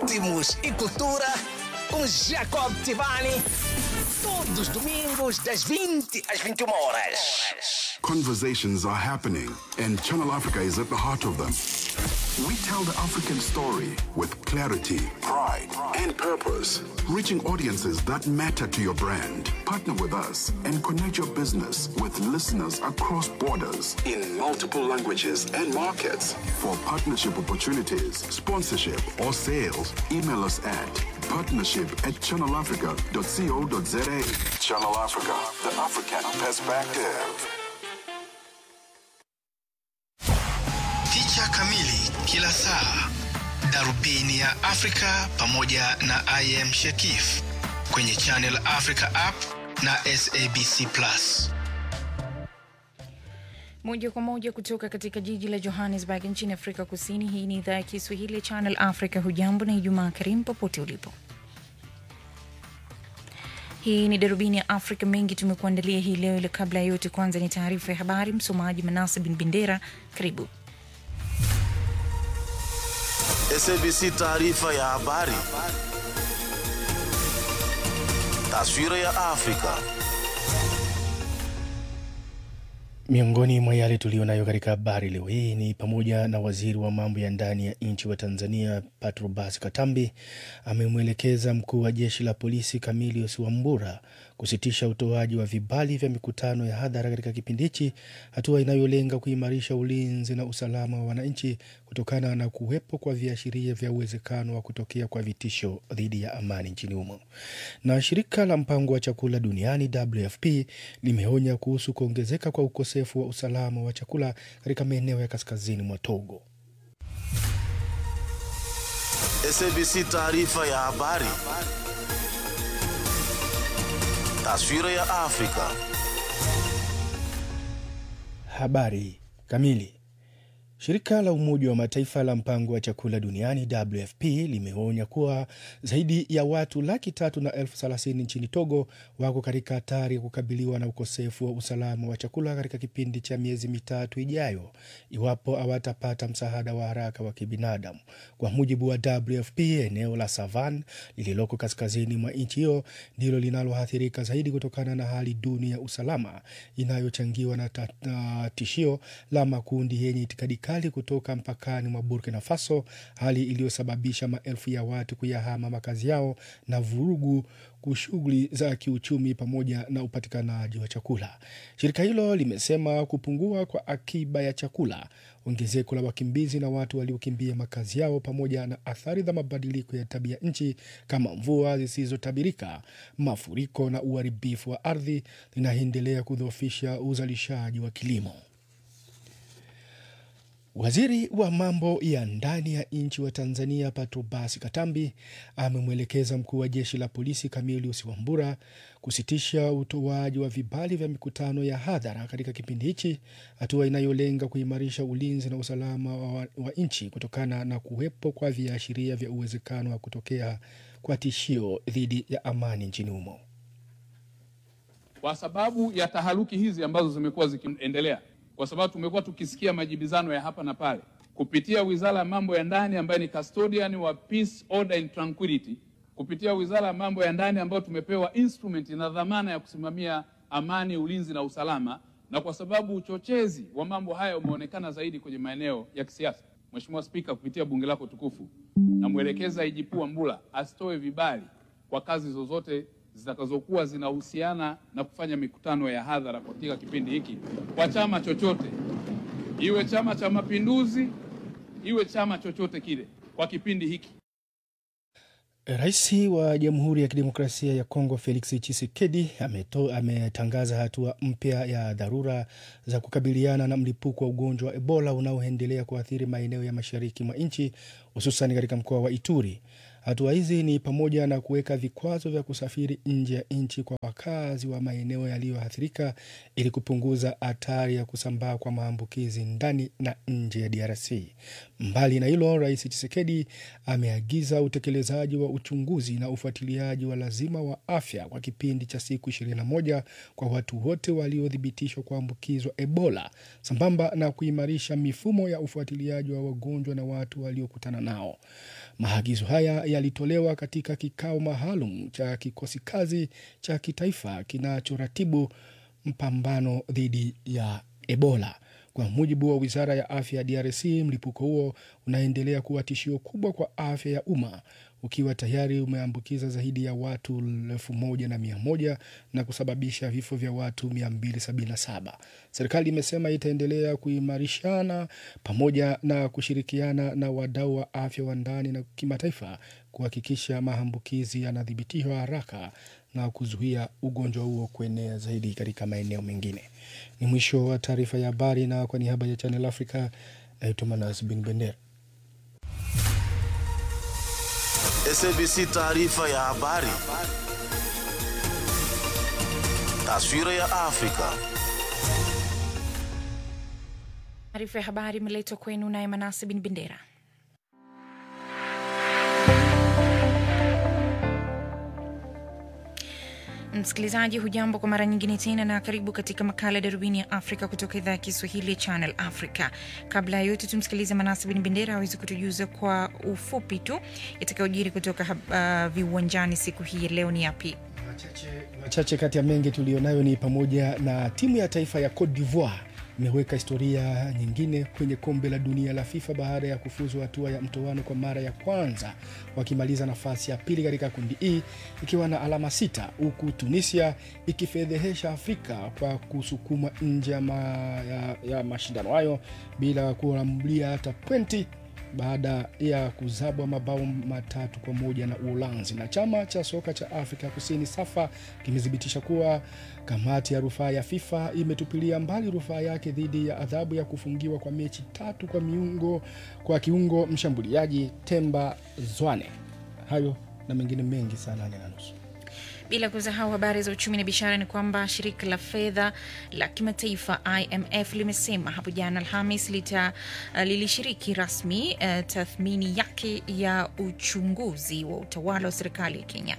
ritmos e cultura com Jacob Tivani. Todos os domingos, das 20 às 21 horas. Conversations are happening, and Channel Africa is at the heart of them. We tell the African story with clarity, pride, and purpose, reaching audiences that matter to your brand. Partner with us and connect your business with listeners across borders in multiple languages and markets. For partnership opportunities, sponsorship, or sales, email us at partnership at channelafrica.co.za. Channel Africa, the African perspective. Picha kamili kila saa, darubini ya Afrika pamoja na IM Shekif kwenye Channel Africa app na SABC Plus. Moja kwa moja kutoka katika jiji la Johannesburg nchini Afrika Kusini. Hii ni idhaa ya Kiswahili ya Channel Africa. Hujambo na Ijumaa karimu popote ulipo. Hii ni darubini ya Afrika. Mengi tumekuandalia hii leo, ile kabla ya yote, kwanza ni taarifa ya habari. Msomaji Manase bin Bendera, karibu. SABC taarifa ya habari. Taswira ya Afrika. Miongoni mwa yale tuliyonayo katika habari leo hii ni pamoja na waziri wa mambo ya ndani ya nchi wa Tanzania Patrobas Katambi amemwelekeza mkuu wa jeshi la polisi Camilius Wambura kusitisha utoaji wa vibali vya mikutano ya hadhara katika kipindi hichi, hatua inayolenga kuimarisha ulinzi na usalama wa wananchi kutokana na kuwepo kwa viashiria vya uwezekano wa kutokea kwa vitisho dhidi ya amani nchini humo. Na shirika la mpango wa chakula duniani WFP limeonya kuhusu kuongezeka kwa ukosefu wa usalama wa chakula katika maeneo ya kaskazini mwa Togo. SABC taarifa ya habari. Taswira ya Afrika. Habari kamili. Shirika la Umoja wa Mataifa la mpango wa chakula duniani WFP limeonya kuwa zaidi ya watu laki tatu na elfu thelathini nchini Togo wako katika hatari ya kukabiliwa na ukosefu wa usalama wa chakula katika kipindi cha miezi mitatu ijayo iwapo hawatapata msaada wa haraka wa kibinadamu. Kwa mujibu wa WFP, eneo la Savan lililoko kaskazini mwa nchi hiyo ndilo linaloathirika zaidi kutokana na hali duni ya usalama inayochangiwa na, ta, na tishio la makundi yenye itikadi kali kutoka mpakani mwa Burkina Faso, hali iliyosababisha maelfu ya watu kuyahama makazi yao na vurugu shughuli za kiuchumi pamoja na upatikanaji wa chakula. Shirika hilo limesema kupungua kwa akiba ya chakula, ongezeko la wakimbizi na watu waliokimbia makazi yao, pamoja na athari za mabadiliko ya tabia nchi kama mvua zisizotabirika, mafuriko na uharibifu wa ardhi linaendelea kudhoofisha uzalishaji wa kilimo. Waziri wa mambo ya ndani ya nchi wa Tanzania Patrobas Katambi amemwelekeza mkuu wa jeshi la polisi Camilius Wambura kusitisha utoaji wa vibali vya mikutano ya hadhara katika kipindi hichi, hatua inayolenga kuimarisha ulinzi na usalama wa, wa nchi kutokana na kuwepo kwa viashiria vya uwezekano wa kutokea kwa tishio dhidi ya amani nchini humo. Kwa sababu ya taharuki hizi ambazo zimekuwa zikiendelea kwa sababu tumekuwa tukisikia majibizano ya hapa na pale kupitia wizara ya mambo ya ndani ambayo ni custodian wa peace, order and tranquility, kupitia wizara ya mambo ya ndani ambayo tumepewa instrument na dhamana ya kusimamia amani, ulinzi na usalama, na kwa sababu uchochezi wa mambo haya umeonekana zaidi kwenye maeneo ya kisiasa, Mheshimiwa Spika, kupitia bunge lako tukufu, namwelekeza IGP Wambura asitoe vibali kwa kazi zozote zitakazokuwa zinahusiana na kufanya mikutano ya hadhara katika kipindi hiki kwa chama chochote, iwe Chama cha Mapinduzi, iwe chama chochote kile, kwa kipindi hiki. Rais wa Jamhuri ya Kidemokrasia ya Kongo Felix Tshisekedi ametangaza hatua mpya ya dharura za kukabiliana na mlipuko wa ugonjwa wa Ebola unaoendelea kuathiri maeneo ya mashariki mwa nchi hususan katika mkoa wa Ituri. Hatua hizi ni pamoja na kuweka vikwazo vya kusafiri nje ya nchi kwa wakazi wa maeneo yaliyoathirika ili kupunguza hatari ya kusambaa kwa maambukizi ndani na nje ya DRC. Mbali na hilo, Rais Tshisekedi ameagiza utekelezaji wa uchunguzi na ufuatiliaji wa lazima wa afya kwa kipindi cha siku 21 kwa watu wote waliothibitishwa kuambukizwa Ebola, sambamba na kuimarisha mifumo ya ufuatiliaji wa wagonjwa na watu waliokutana nao. Maagizo haya yalitolewa katika kikao maalum cha kikosi kazi cha kitaifa kinachoratibu mpambano dhidi ya Ebola. Kwa mujibu wa wizara ya afya ya DRC, mlipuko huo unaendelea kuwa tishio kubwa kwa afya ya umma ukiwa tayari umeambukiza zaidi ya watu elfu moja na mia moja na kusababisha vifo vya watu 277. Serikali imesema itaendelea kuimarishana pamoja na kushirikiana na wadau wa afya wa ndani na kimataifa kuhakikisha maambukizi yanadhibitiwa haraka na kuzuia ugonjwa huo kuenea zaidi katika maeneo mengine. Ni mwisho wa taarifa ya habari, na kwa niaba ya Channel Africa naitwa Manas Bin Bendera. SABC taarifa ya habari. Taswira ya Afrika. Taarifa ya habari imeletwa kwenu naye Manase Bin Bendera. Msikilizaji, hujambo kwa mara nyingine tena na karibu katika makala ya darubini ya Afrika kutoka idhaa ya Kiswahili ya Channel Africa. Kabla ya yote, tumsikilize Manase Bin Bendera aweze kutujuza kwa ufupi tu yatakayojiri kutoka uh, viwanjani siku hii ya leo ni yapi? Machache kati ya mengi tuliyonayo ni pamoja na timu ya taifa ya Cote d'Ivoire imeweka historia nyingine kwenye kombe la dunia la FIFA baada ya kufuzu hatua ya mtoano kwa mara ya kwanza, wakimaliza nafasi ya pili katika kundi E ikiwa na alama sita, huku Tunisia ikifedhehesha Afrika kwa kusukumwa nje ya, ma, ya, ya mashindano hayo bila kuambulia hata pointi baada ya kuzabwa mabao matatu kwa moja na Uholanzi. Na chama cha soka cha Afrika Kusini SAFA kimethibitisha kuwa kamati ya rufaa ya FIFA imetupilia mbali rufaa yake dhidi ya adhabu ya kufungiwa kwa mechi tatu kwa miungo kwa kiungo mshambuliaji Temba Zwane. Hayo na mengine mengi saa nane na nusu. Bila kusahau habari za uchumi na biashara, ni kwamba shirika la fedha la kimataifa IMF limesema hapo jana Alhamis lita uh, lilishiriki rasmi uh, tathmini yake ya uchunguzi wa utawala wa serikali ya Kenya.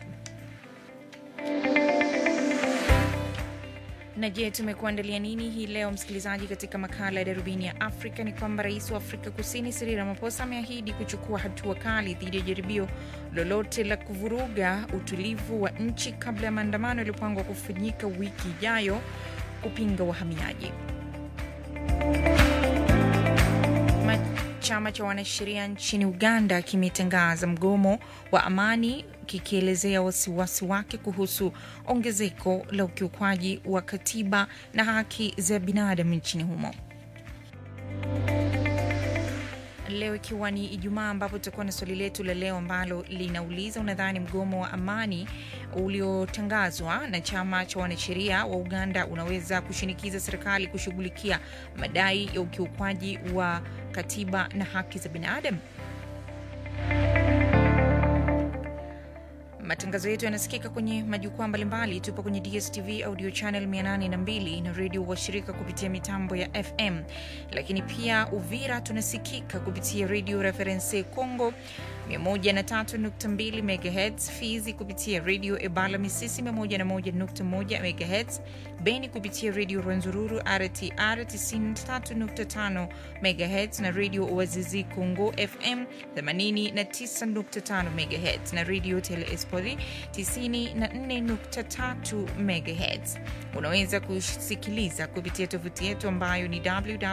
Na je, tumekuandalia nini hii leo msikilizaji? Katika makala ya darubini ya Afrika ni kwamba rais wa Afrika Kusini Cyril Ramaphosa ameahidi kuchukua hatua kali dhidi ya jaribio lolote la kuvuruga utulivu wa nchi kabla ya maandamano yaliyopangwa kufanyika wiki ijayo kupinga wahamiaji. Chama cha wanasheria nchini Uganda kimetangaza mgomo wa amani kikielezea wasiwasi wake kuhusu ongezeko la ukiukwaji wa katiba na haki za binadamu nchini humo. Leo ikiwa ni Ijumaa, ambapo tutakuwa na swali letu la leo ambalo linauliza unadhani mgomo wa amani uliotangazwa na chama cha wanasheria wa Uganda unaweza kushinikiza serikali kushughulikia madai ya ukiukwaji wa katiba na haki za binadamu? Matangazo yetu yanasikika kwenye majukwaa mbalimbali. Tupo kwenye DSTV audio channel 802 na redio washirika kupitia mitambo ya FM, lakini pia Uvira tunasikika kupitia redio Reference Congo 103.2 MHz, Fizi kupitia redio Ebala Misisi 101.1 MHz, Beni kupitia redio Rwenzururu RTR 93.5 MHz na redio Wazizi Congo FM 89.5 MHz na redio Tele Espoli 94.3 MHz. Unaweza kusikiliza kupitia tovuti yetu ambayo ni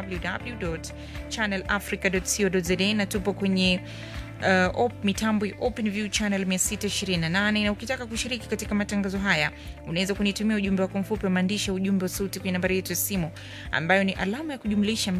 www.channelafrica.co.za na tupo kwenye uh, op, mitambo ya OpenView channel 628 na ukitaka kushiriki katika matangazo haya unaweza kunitumia ujumbe wako mfupi wa maandishi ya ujumbe wa sauti kwenye nambari yetu ya simu ambayo ni alama ya kujumlisha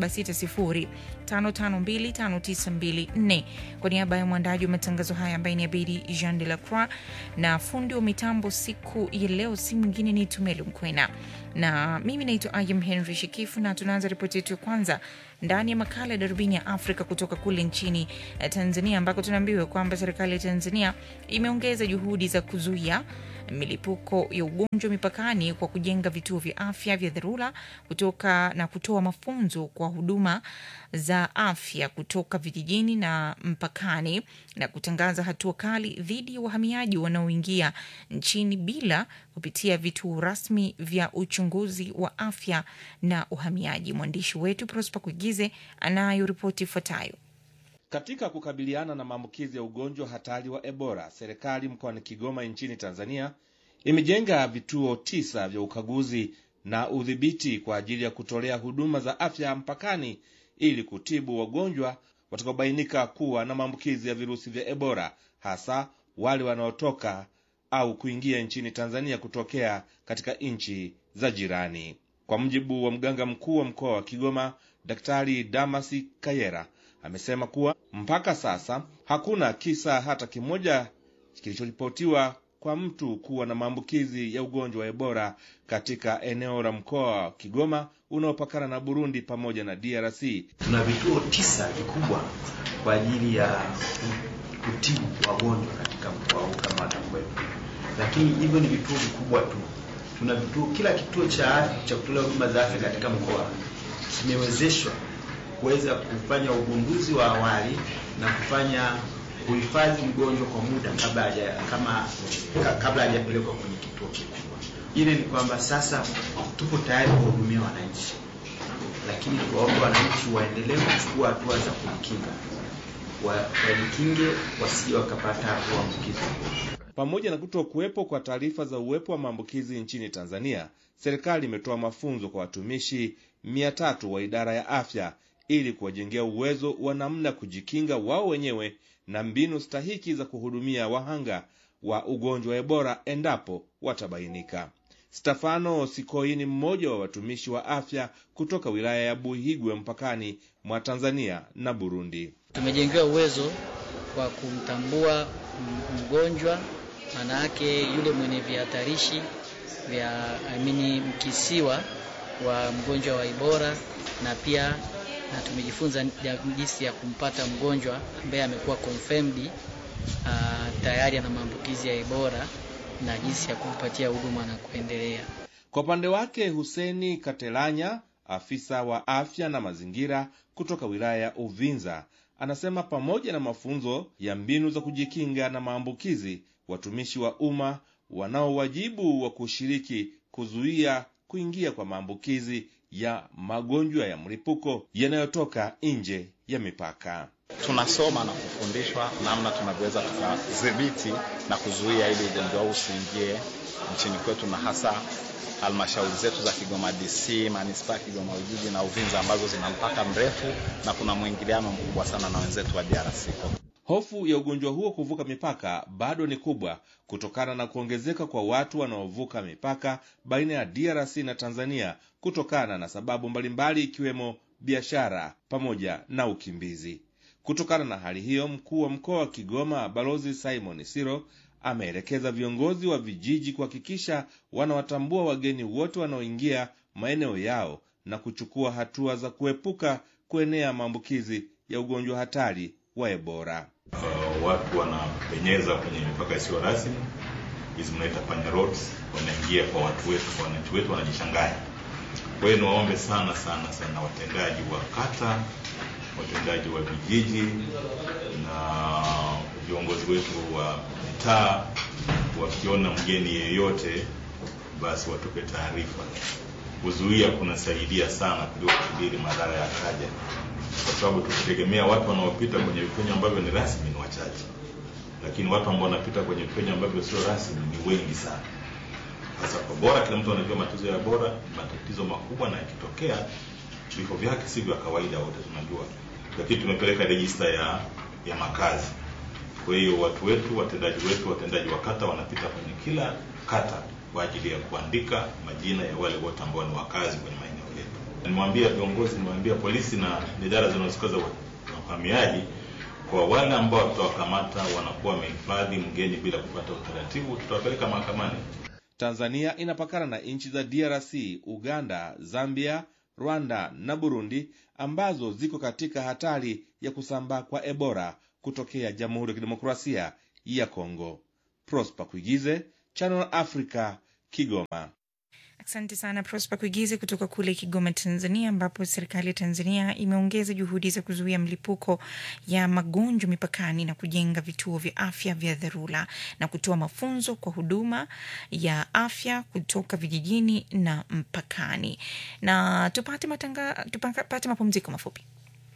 2760552594 kwa niaba ya mwandaji wa matangazo haya ambaye ni Abedi Jean de la Croix na fundi wa mitambo siku ya leo si mwingine ni Tumelu Mkwena na mimi naitwa Ayam Henry Shikifu na tunaanza ripoti yetu ya kwanza ndani ya makala ya darubini ya Afrika kutoka kule nchini Tanzania, ambako tunaambiwa kwamba serikali ya Tanzania imeongeza juhudi za kuzuia milipuko ya ugonjwa mipakani kwa kujenga vituo vya afya vya dharura kutoka na kutoa mafunzo kwa huduma za afya kutoka vijijini na mpakani na kutangaza hatua kali dhidi ya wahamiaji wanaoingia nchini bila kupitia vituo rasmi vya uchunguzi wa afya na uhamiaji. Mwandishi wetu Prosper Kuigize anayo ripoti ifuatayo. Katika kukabiliana na maambukizi ya ugonjwa hatari wa Ebola, serikali mkoani Kigoma nchini Tanzania imejenga vituo tisa vya ukaguzi na udhibiti kwa ajili ya kutolea huduma za afya mpakani ili kutibu wagonjwa watakaobainika kuwa na maambukizi ya virusi vya Ebola, hasa wale wanaotoka au kuingia nchini Tanzania kutokea katika nchi za jirani. Kwa mujibu wa mganga mkuu wa mkoa wa Kigoma, Daktari Damasi Kayera amesema kuwa mpaka sasa hakuna kisa hata kimoja kilichoripotiwa kwa mtu kuwa na maambukizi ya ugonjwa wa Ebola katika eneo la mkoa wa Kigoma unaopakana na Burundi pamoja na DRC. Tuna vituo tisa vikubwa kwa ajili ya kutibu wagonjwa katika mkoa huu kama watakuwepo, lakini hivyo ni vituo vikubwa tu. Tuna vituo, kila kituo cha afya cha kutolea huduma za afya katika mkoa kimewezeshwa kuweza kufanya ugunduzi wa awali na kufanya kuhifadhi mgonjwa kwa muda kabla haja kama kabla hajapelekwa kwenye kituo kikubwa. Ile ni kwamba sasa tupo tayari kuwahudumia wananchi, lakini tuwaombe wananchi waendelee kuchukua hatua za kujikinga, wajikinge wasije wakapata uambukizi. Pamoja na kuto kuwepo kwa taarifa za uwepo wa maambukizi nchini Tanzania, serikali imetoa mafunzo kwa watumishi mia tatu wa idara ya afya ili kuwajengea uwezo wa namna ya kujikinga wao wenyewe na mbinu stahiki za kuhudumia wahanga wa ugonjwa wa Ebola endapo watabainika. Stefano Sikoi ni mmoja wa watumishi wa afya kutoka wilaya ya Buhigwe mpakani mwa Tanzania na Burundi. Tumejengewa uwezo wa kumtambua mgonjwa, maana yake yule mwenye vihatarishi vya amini mkisiwa wa mgonjwa wa Ebola na pia na tumejifunza jinsi ya kumpata mgonjwa ambaye amekuwa confirmed uh, tayari ana maambukizi ya Ebola na jinsi ya kumpatia huduma na kuendelea. Kwa upande wake, Huseni Katelanya, afisa wa afya na mazingira kutoka wilaya ya Uvinza, anasema pamoja na mafunzo ya mbinu za kujikinga na maambukizi, watumishi wa umma wanao wajibu wa kushiriki kuzuia kuingia kwa maambukizi ya magonjwa ya mlipuko yanayotoka nje ya mipaka. Tunasoma na kufundishwa namna tunavyoweza tukadhibiti na kuzuia ili ugonjwa huu usiingie nchini kwetu, na hasa halmashauri zetu za Kigoma DC, manispaa Kigoma Ujiji na Uvinza ambazo zina mpaka mrefu na kuna mwingiliano mkubwa sana na wenzetu wa DRC. Hofu ya ugonjwa huo kuvuka mipaka bado ni kubwa kutokana na kuongezeka kwa watu wanaovuka mipaka baina ya DRC na Tanzania kutokana na sababu mbalimbali ikiwemo biashara pamoja na ukimbizi. Kutokana na hali hiyo, mkuu wa mkoa wa Kigoma Balozi Simon Siro ameelekeza viongozi wa vijiji kuhakikisha wanawatambua wageni wote wanaoingia maeneo yao na kuchukua hatua za kuepuka kuenea maambukizi ya ugonjwa hatari wa Ebola. Uh, watu wanapenyeza kwenye mipaka isiyo rasmi, hizi mnaita panya roads, wanaingia kwa watu wetu, kwa wananchi wetu wanajishanganya. Kwa hiyo niwaombe sana sana sana watendaji wa kata, watendaji wa vijiji na viongozi wetu wa mitaa, wakiona mgeni yeyote, basi watupe taarifa. Kuzuia kunasaidia sana kuliko kudiri madhara ya kaja kwa sababu tukitegemea watu wanaopita kwenye vipenyo ambavyo ni rasmi ni wachache, lakini watu ambao wanapita kwenye vipenyo ambavyo sio rasmi ni wengi sana. Sasa kwa bora, kila mtu anajua matatizo ya bora, matatizo makubwa, na yakitokea vifo vyake si vya kawaida, wote tunajua, lakini tumepeleka rejista ya ya makazi. Kwa hiyo watu wetu, watendaji wetu, watendaji wa kata wanapita kwenye kila kata kwa ajili ya kuandika majina ya wale wote ambao ni wakazi kwenye maeneo yetu. Nimwambia viongozi, nimwambia polisi na idara zinazohusika za uhamiaji, kwa wale ambao tutawakamata wanakuwa wamehifadhi mgeni bila kupata utaratibu, tutawapeleka mahakamani. Tanzania inapakana na nchi za DRC, Uganda, Zambia, Rwanda na Burundi ambazo ziko katika hatari ya kusambaa kwa Ebola kutokea Jamhuri ya Kidemokrasia ya Kongo. Prosper Kuigize, Channel Africa, Kigoma. Asante sana Prosper Kuigize kutoka kule Kigoma, Tanzania, ambapo serikali ya Tanzania imeongeza juhudi za kuzuia mlipuko ya magonjwa mipakani na kujenga vituo vya afya vya dharura na kutoa mafunzo kwa huduma ya afya kutoka vijijini na mpakani. Na tupate matanga, tupate mapumziko mafupi.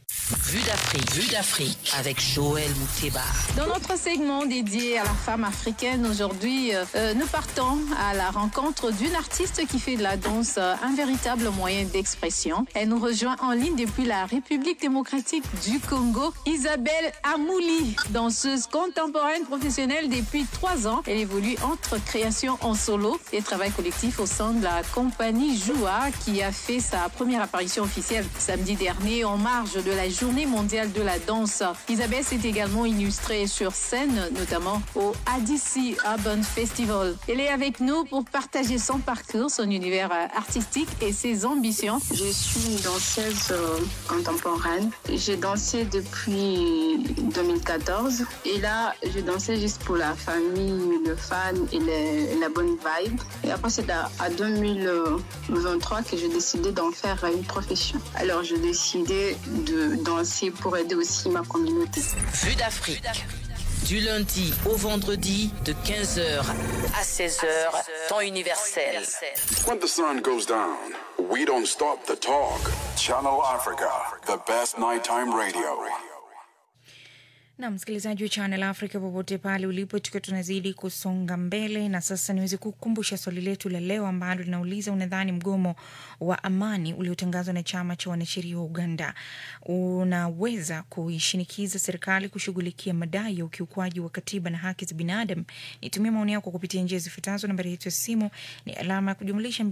Vue d'Afrique, Vue d'Afrique avec Joël Mouteba. Dans notre segment dédié à la femme africaine, aujourd'hui, euh, nous partons à la rencontre d'une artiste qui fait de la danse euh, un véritable moyen d'expression. Elle nous rejoint en ligne depuis la République démocratique du Congo, Isabelle Amouli, danseuse contemporaine professionnelle depuis trois ans. Elle évolue entre création en solo et travail collectif au sein de la compagnie Joua qui a fait sa première apparition officielle samedi dernier en marge de la Journée mondiale de la danse. Isabelle s'est également illustrée sur scène, notamment au ADC Urban Festival. Elle est avec nous pour partager son parcours, son univers euh, artistique et ses ambitions. Je suis une danseuse euh, contemporaine. J'ai dansé depuis 2014 et là, je dansais juste pour la famille, le fan et le- la bonne vibe. Et après, c'est à, à 2023 que j'ai décidé d'en faire une profession. Alors, j'ai décidé de danser pour aider aussi ma communauté. Vue d'Afrique. Du lundi au vendredi de 15h à 16h, temps universel. When the sun goes down, we don't stop the talk. Channel Africa, the best nighttime radio. na msikilizaji wa Channel Africa popote pale ulipo, tukiwa tunazidi kusonga mbele, na sasa niweze kukumbusha swali letu la leo ambalo linauliza unadhani mgomo wa amani uliotangazwa na chama cha wanasheria wa Uganda unaweza kuishinikiza serikali kushughulikia madai ya ukiukwaji wa katiba na haki za binadamu? Nitumie maoni yako kupitia njia zifuatazo. Nambari yetu ya simu ni alama ya kujumlisha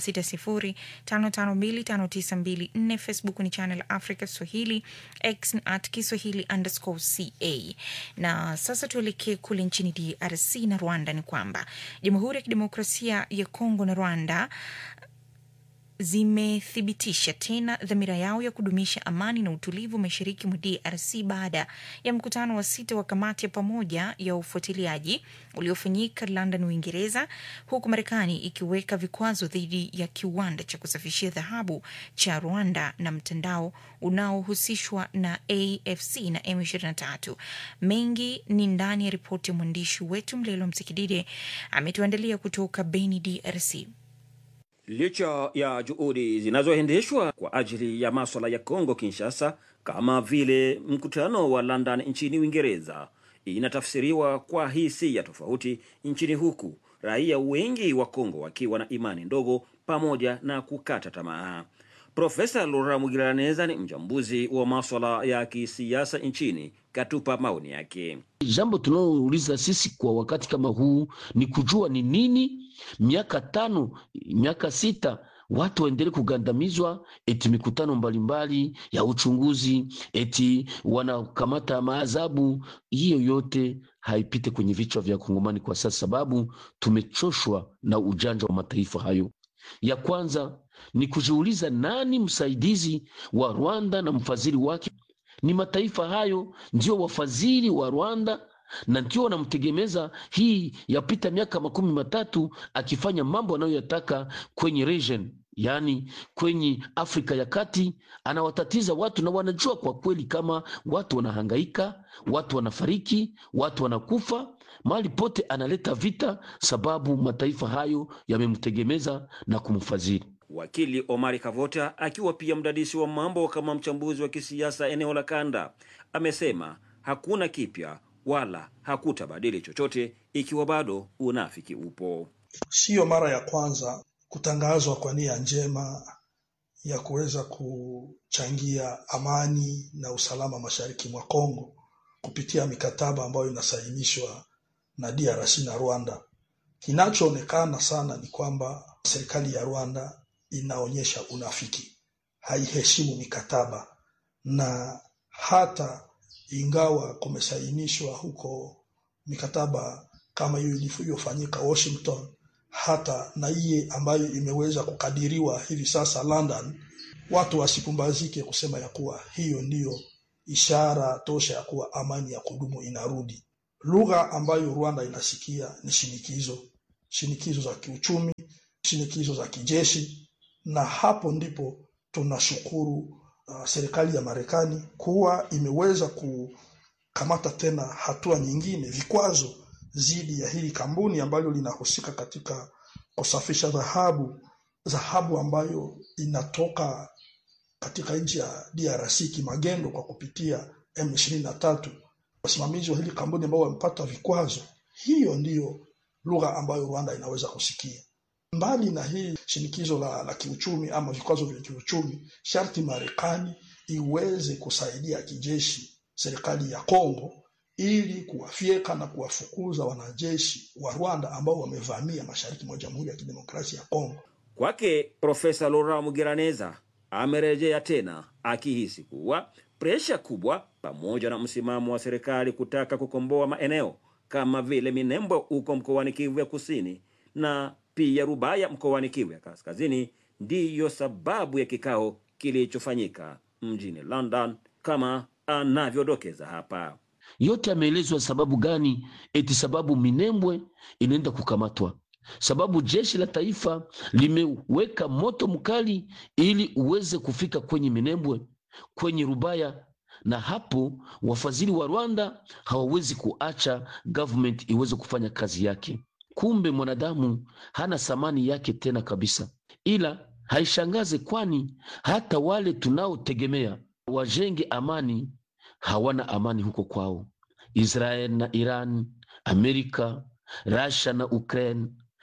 276055259254. Facebook ni Channel Africa Swahili, X ni at Kiswahili underscore ca. Na sasa tuelekee kule nchini DRC na Rwanda. Ni kwamba Jamhuri ya Kidemokrasia ya Kongo na Rwanda zimethibitisha tena dhamira yao ya kudumisha amani na utulivu mashariki mwa DRC baada ya mkutano wa sita wa kamati ya pamoja ya ufuatiliaji uliofanyika London, Uingereza, huku Marekani ikiweka vikwazo dhidi ya kiwanda cha kusafishia dhahabu cha Rwanda na mtandao unaohusishwa na AFC na M23. Mengi ni ndani ya ripoti ya mwandishi wetu Mlelo Msikidide ametuandalia kutoka Beni, DRC. Licha ya juhudi zinazoendeshwa kwa ajili ya maswala ya Kongo Kinshasa, kama vile mkutano wa London nchini Uingereza, inatafsiriwa kwa hisia tofauti nchini huku raia wengi wa Kongo wakiwa na imani ndogo pamoja na kukata tamaa. Profesa Laurent Mugiraneza ni mchambuzi wa maswala ya kisiasa nchini, katupa maoni yake. Jambo tunalouliza sisi kwa wakati kama huu ni kujua ni nini miaka tano, miaka sita watu waendelee kugandamizwa, eti mikutano mbalimbali ya uchunguzi, eti wanakamata maazabu. Hiyo yote haipite kwenye vichwa vya Kongomani kwa sasa, sababu tumechoshwa na ujanja wa mataifa hayo. Ya kwanza ni kujiuliza nani msaidizi wa Rwanda na mfadhili wake. Ni mataifa hayo ndio wafadhili wa Rwanda na ndio wanamtegemeza. Hii yapita miaka makumi matatu akifanya mambo anayoyataka kwenye region, yaani kwenye Afrika ya Kati, anawatatiza watu na wanajua kwa kweli kama watu wanahangaika, watu wanafariki, watu wanakufa mahali pote, analeta vita sababu mataifa hayo yamemtegemeza na kumfadhili. Wakili Omari Kavota akiwa pia mdadisi wa mambo kama mchambuzi wa kisiasa eneo la kanda amesema hakuna kipya wala hakutabadili chochote ikiwa bado unafiki upo. Siyo mara ya kwanza kutangazwa kwa nia njema ya kuweza kuchangia amani na usalama mashariki mwa Kongo kupitia mikataba ambayo inasainishwa na DRC na Rwanda. Kinachoonekana sana ni kwamba serikali ya Rwanda inaonyesha unafiki, haiheshimu mikataba, na hata ingawa kumesainishwa huko mikataba kama hiyo ilivyofanyika Washington, hata na iye ambayo imeweza kukadiriwa hivi sasa London, watu wasipumbazike kusema ya kuwa hiyo ndiyo ishara tosha ya kuwa amani ya kudumu inarudi. Lugha ambayo Rwanda inasikia ni shinikizo, shinikizo za kiuchumi, shinikizo za kijeshi, na hapo ndipo tunashukuru uh, serikali ya Marekani kuwa imeweza kukamata tena hatua nyingine, vikwazo dhidi ya hili kampuni ambalo linahusika katika kusafisha dhahabu, dhahabu ambayo inatoka katika nchi ya DRC kimagendo kwa kupitia M23, wasimamizi wa hili kampuni ambao wamepata vikwazo. Hiyo ndiyo lugha ambayo Rwanda inaweza kusikia. Mbali na hii shinikizo la, la kiuchumi ama vikwazo vya kiuchumi, sharti Marekani iweze kusaidia kijeshi serikali ya Kongo ili kuwafyeka na kuwafukuza wanajeshi wa Rwanda ambao wamevamia mashariki mwa Jamhuri ya Kidemokrasia ya Kongo. Kwake Profesa Laurent Mugiraneza amerejea tena akihisi kuwa presha kubwa pamoja na msimamo wa serikali kutaka kukomboa maeneo kama vile Minembwe huko mkoani Kivu ya Kusini na pia Rubaya mkoani Kivu ya Kaskazini ndiyo sababu ya kikao kilichofanyika mjini London kama anavyodokeza hapa. yote ameelezwa sababu gani? Eti sababu Minembwe inaenda kukamatwa, sababu jeshi la taifa limeweka moto mkali ili uweze kufika kwenye Minembwe, kwenye Rubaya, na hapo wafadhili wa Rwanda hawawezi kuacha government iweze kufanya kazi yake. Kumbe mwanadamu hana thamani yake tena kabisa, ila haishangaze, kwani hata wale tunaotegemea wajenge amani hawana amani huko kwao. Israel na Iran, Amerika, Russia na Ukraine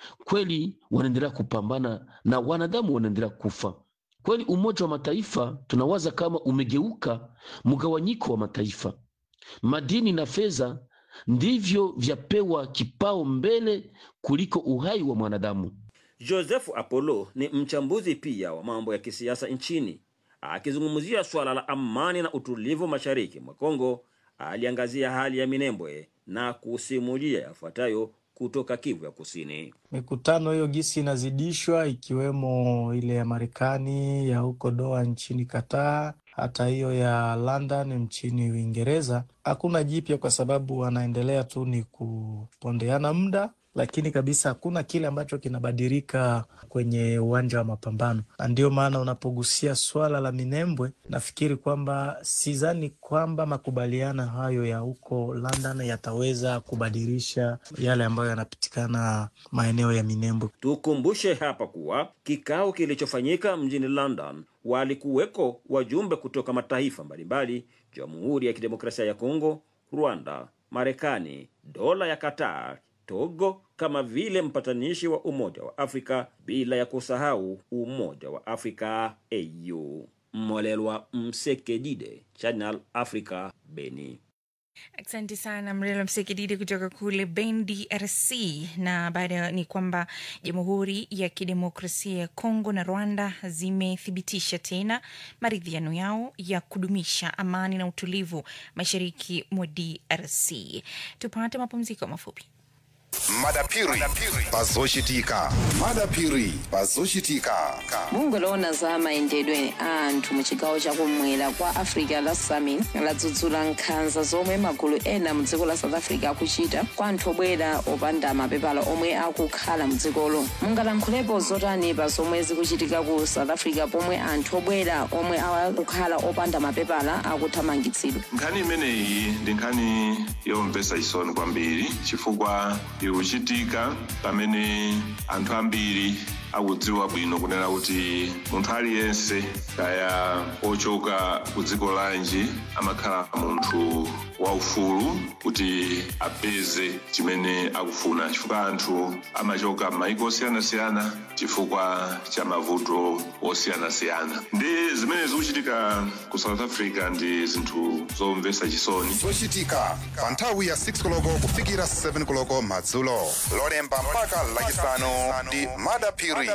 kweli wanaendelea kupambana na wanadamu wanaendelea kufa. Kweli Umoja wa Mataifa tunawaza kama umegeuka mgawanyiko wa mataifa. Madini na fedha ndivyo vyapewa kipao mbele kuliko uhai wa mwanadamu. Joseph Apollo ni mchambuzi pia wa mambo ya kisiasa nchini. Akizungumzia suala la amani na utulivu mashariki mwa Kongo, aliangazia hali ya Minembwe na kusimulia yafuatayo kutoka Kivu ya Kusini. Mikutano hiyo gisi inazidishwa ikiwemo ile ya Marekani ya huko Doha nchini Qatar, hata hiyo ya London nchini Uingereza. Hakuna jipya kwa sababu wanaendelea tu ni kupondeana muda, lakini kabisa hakuna kile ambacho kinabadilika kwenye uwanja wa mapambano, na ndio maana unapogusia swala la Minembwe, nafikiri kwamba sidhani kwamba makubaliano hayo ya huko London yataweza kubadilisha yale ambayo yanapitikana maeneo ya Minembwe. Tukumbushe hapa kuwa kikao kilichofanyika mjini London walikuweko wajumbe kutoka mataifa mbalimbali, Jamhuri ya Kidemokrasia ya Kongo, Rwanda, Marekani, dola ya Qatar, Togo kama vile mpatanishi wa Umoja wa Afrika, bila ya kusahau Umoja wa Afrika AU. Mmolelwa Msekedide, Channel Africa, Beni. Asante sana Mrela Msekididi kutoka kule Ben DRC. Na baada ni kwamba Jamhuri ya Kidemokrasia ya Kongo na Rwanda zimethibitisha tena maridhiano yao ya kudumisha amani na utulivu mashariki mwa DRC. Tupate mapumziko mafupi. madapiri pazoshitika madapiri pazoshitika bungwe lowona za mayendedwe a anthu mu chigawo chakumwera kwa africa la summit ladzudzula nkhanza zomwe magulu ena mu dziko la south africa akuchita kwa anthu obwera opanda mapepala omwe akukhala mu dzikolo mungalankhulepo zotani pa zomwe zikuchitika ku south africa pomwe anthu obwera omwe akukhala opanda mapepala akuthamangitsidwa nkhani imeneyi ndi nkhani yomvetsa chisoni kwambiri chifukwa ikuchitika pamene anthu ambiri akudziwa bwino kunena kuti munthu aliyense kaya ochoka ku dziko lanji amakhala munthu waufulu kuti apeze chimene akufuna chifukwa anthu amachoka m'mayiko osiyanasiyana chifukwa cha mavuto osiyanasiyana ndi zimene zikuchitika ku south africa ndi zinthu zomvetsa chisoni zochitika pa nthawi ya 6 koloko kufikira 7 koloko madzulo lolemba mpaka lachisanu ndi madapiri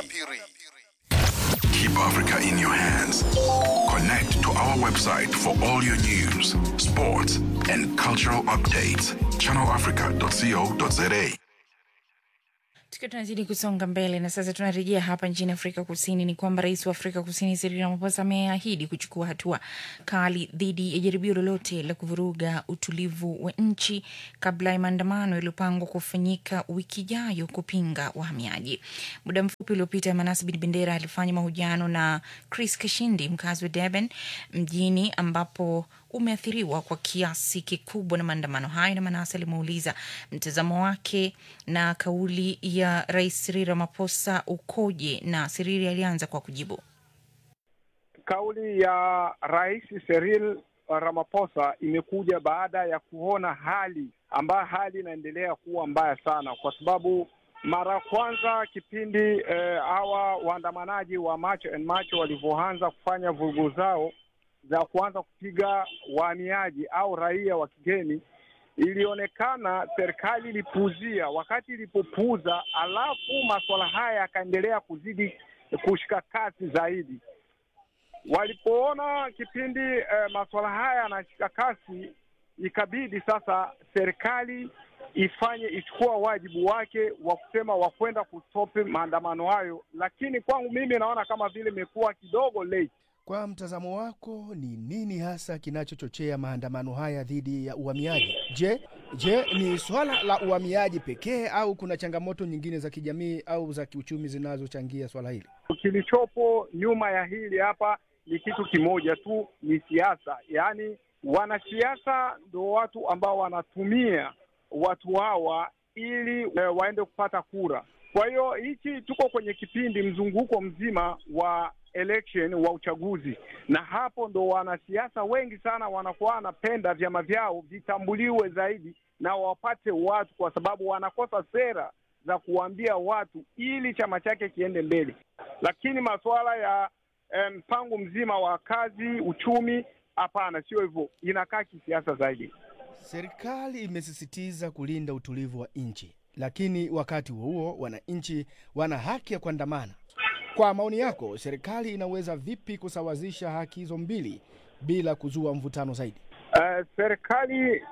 Keep Africa in your hands. Connect to our website for all your news, sports, and cultural updates. ChannelAfrica.co.za. Tukiwa tunazidi kusonga mbele na sasa tunarejea hapa nchini Afrika Kusini, ni kwamba rais wa Afrika Kusini Cyril Ramaphosa ameahidi kuchukua hatua kali dhidi ya jaribio lolote la kuvuruga utulivu wa nchi kabla ya maandamano yaliyopangwa kufanyika wiki ijayo kupinga wahamiaji. Muda mfupi uliopita, Manase Bin Bendera alifanya mahojiano na Chris Kashindi, mkazi wa Durban mjini ambapo umeathiriwa kwa kiasi kikubwa na maandamano hayo, na Manase alimuuliza mtazamo wake na kauli ya Rais Cyril Ramaphosa ukoje, na Cyril alianza kwa kujibu. kauli ya Rais Cyril Ramaphosa imekuja baada ya kuona hali ambayo hali inaendelea kuwa mbaya sana, kwa sababu mara ya kwanza kipindi eh, hawa waandamanaji wa March and March walivyoanza kufanya vurugu zao za kuanza kupiga wahamiaji au raia wa kigeni, ilionekana serikali ilipuuzia. Wakati ilipopuuza, alafu masuala haya yakaendelea kuzidi kushika kasi zaidi. Walipoona kipindi eh, masuala haya yanashika kasi, ikabidi sasa serikali ifanye ichukua wajibu wake wa kusema wa kwenda kustopi maandamano hayo, lakini kwangu mimi naona kama vile imekuwa kidogo late. Kwa mtazamo wako, ni nini hasa kinachochochea maandamano haya dhidi ya uhamiaji? Je, je ni swala la uhamiaji pekee au kuna changamoto nyingine za kijamii au za kiuchumi zinazochangia swala hili? Kilichopo nyuma ya hili hapa ni kitu kimoja tu, ni siasa. Yaani wanasiasa ndo watu ambao wanatumia watu hawa ili eh, waende kupata kura. Kwa hiyo hichi, tuko kwenye kipindi mzunguko mzima wa election wa uchaguzi, na hapo ndo wanasiasa wengi sana wanakuwa wanapenda vyama vyao vitambuliwe zaidi na wapate watu, kwa sababu wanakosa sera za kuwaambia watu ili chama chake kiende mbele. Lakini masuala ya eh, mpango mzima wa kazi, uchumi, hapana, sio hivyo, inakaa kisiasa zaidi. Serikali imesisitiza kulinda utulivu wa nchi, lakini wakati huo huo wananchi wana haki ya kuandamana. Kwa maoni yako, serikali inaweza vipi kusawazisha haki hizo mbili bila kuzua mvutano zaidi? Uh, serikali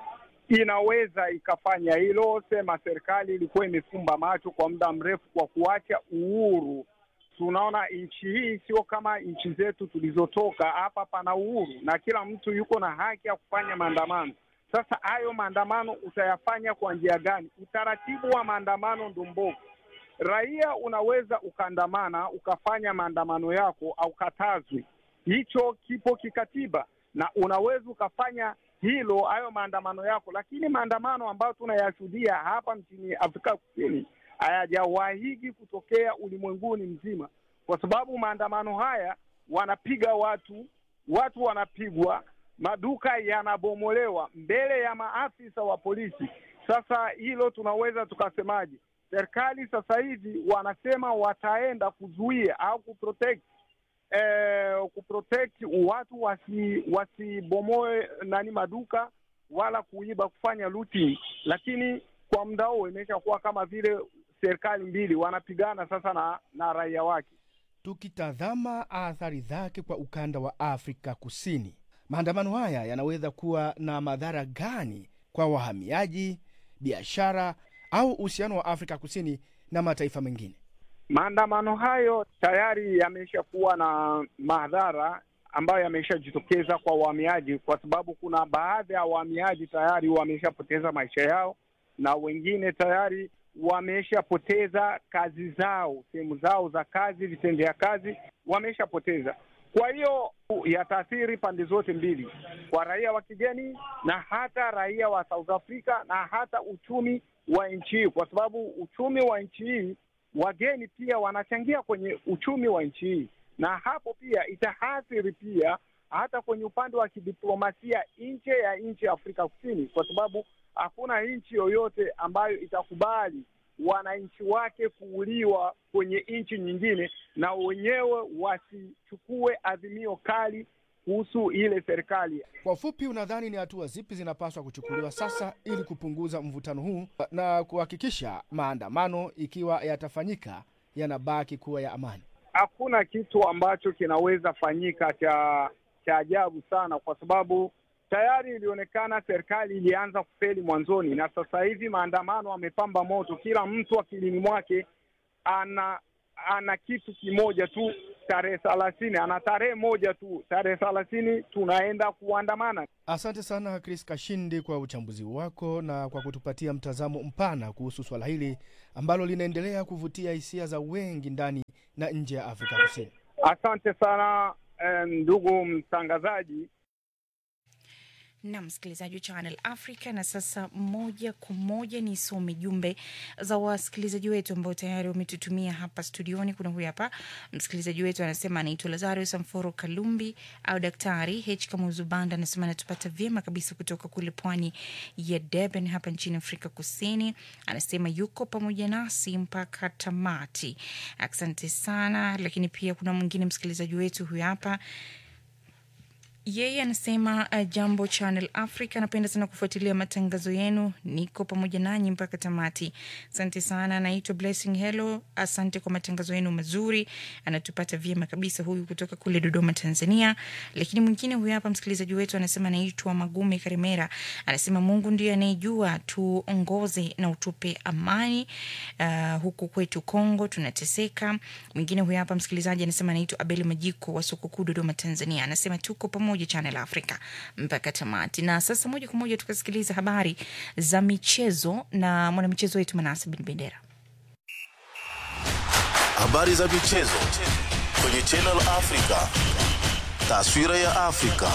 inaweza ikafanya hilo. Sema serikali ilikuwa imefumba macho kwa muda mrefu kwa kuacha uhuru. Tunaona nchi hii sio kama nchi zetu tulizotoka. Hapa pana uhuru na kila mtu yuko na haki ya kufanya maandamano. Sasa hayo maandamano utayafanya kwa njia gani? Utaratibu wa maandamano ndo mbovu. Raia unaweza ukaandamana ukafanya maandamano yako au katazwi, hicho kipo kikatiba, na unaweza ukafanya hilo hayo maandamano yako, lakini maandamano ambayo tunayashuhudia hapa nchini Afrika Kusini hayajawahigi kutokea ulimwenguni mzima, kwa sababu maandamano haya wanapiga watu, watu wanapigwa, maduka yanabomolewa mbele ya maafisa wa polisi. Sasa hilo tunaweza tukasemaje? Serikali sasa hivi wanasema wataenda kuzuia au kuprotect eh, kuprotect watu wasi wasibomoe nani maduka wala kuiba kufanya looting, lakini kwa muda huo imeshakuwa kama vile serikali mbili wanapigana sasa na, na raia wake. Tukitazama athari zake kwa ukanda wa Afrika Kusini, maandamano haya yanaweza kuwa na madhara gani kwa wahamiaji, biashara au uhusiano wa Afrika Kusini na mataifa mengine? Maandamano hayo tayari yameshakuwa na madhara ambayo yameshajitokeza kwa wahamiaji, kwa sababu kuna baadhi ya wahamiaji tayari wameshapoteza maisha yao na wengine tayari wameshapoteza kazi zao, sehemu zao za kazi, vitendea kazi wameshapoteza. Kwa hiyo yataathiri pande zote mbili, kwa raia wa kigeni na hata raia wa South Africa na hata uchumi wa nchi hii, kwa sababu uchumi wa nchi hii, wageni pia wanachangia kwenye uchumi wa nchi hii, na hapo pia itaathiri pia hata kwenye upande wa kidiplomasia nje ya nchi ya Afrika Kusini, kwa sababu hakuna nchi yoyote ambayo itakubali wananchi wake kuuliwa kwenye nchi nyingine na wenyewe wasichukue adhimio kali kuhusu ile serikali. Kwa ufupi, unadhani ni hatua zipi zinapaswa kuchukuliwa sasa ili kupunguza mvutano huu na kuhakikisha maandamano, ikiwa yatafanyika, yanabaki kuwa ya amani? Hakuna kitu ambacho kinaweza fanyika cha cha ajabu sana, kwa sababu tayari ilionekana serikali ilianza kufeli mwanzoni, na sasa hivi maandamano amepamba moto. Kila mtu akilini mwake ana ana kitu kimoja tu, tarehe thelathini, ana tarehe moja tu, tarehe thelathini tunaenda kuandamana. Asante sana Chris Kashindi kwa uchambuzi wako na kwa kutupatia mtazamo mpana kuhusu swala hili ambalo linaendelea kuvutia hisia za wengi ndani na nje ya Afrika Kusini. Asante sana ndugu mtangazaji. na msikilizaji wa Channel Africa. Na sasa moja kwa moja nisome jumbe za wasikilizaji wetu ambao tayari wametutumia hapa studioni. Kuna huyu hapa msikilizaji wetu anasema anaitwa Lazario Samforo Kalumbi au Daktari H Kamuzu Banda, anasema anatupata vyema kabisa kutoka kule pwani ya Durban hapa nchini Afrika Kusini. Anasema yuko pamoja nasi mpaka tamati. Asante sana. Lakini pia kuna mwingine msikilizaji wetu huyu hapa yeye anasema uh, jambo Channel Africa, napenda sana kufuatilia matangazo yenu, niko pamoja nanyi mpaka tamati. Asante sana. Anaitwa Blessing Hello, asante kwa matangazo yenu mazuri, anatupata vyema kabisa, huyu kutoka kule Dodoma, Tanzania. Lakini mwingine huyu hapa msikilizaji wetu anasema anaitwa Magume Karimera, anasema Mungu ndiye anayejua, tuongoze na utupe amani. Uh, huku kwetu Kongo tunateseka. Mwingine huyu hapa msikilizaji anasema anaitwa Abeli Majiko wa soko kuu Dodoma, Tanzania, anasema tuko pamoja Channel Africa mpaka tamati. Na sasa moja kwa moja tukasikiliza habari za michezo na mwanamichezo wetu Manase Bin Bendera. Habari za michezo kwenye Channel Africa. Taswira ya Afrika.